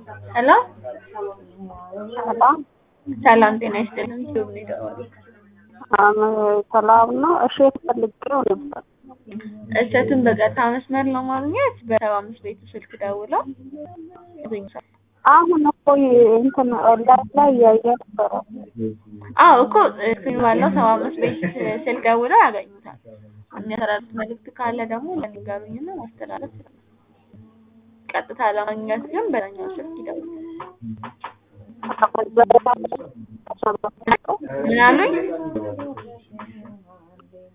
ሄሎ ሰላም ሰላም ጤና ይስጥልኝ። ዩቲዩብ ነው የደወሉት። ሰላም ነው። እሸት ፈልጌው ነበር። እሸቱን በቀጥታ መስመር ለማግኘት በሰባ አምስት ቤቱ ስልክ ደውለው ያገኙታል። አሁን እኮ እንትን ኦንላይን ላይ እያየ ነበረ። አዎ እኮ ስክሪን ባለው ሰባ አምስት ቤት ስልክ ደውለው ያገኙታል። የሚያስተላልፉት መልዕክት ካለ ደግሞ ለንገሩኝና ማስተላለፍ ይችላል። ቀጥታ ለማግኘት ግን በዛኛው ስልክ ይደውሉ። ምን አሉኝ?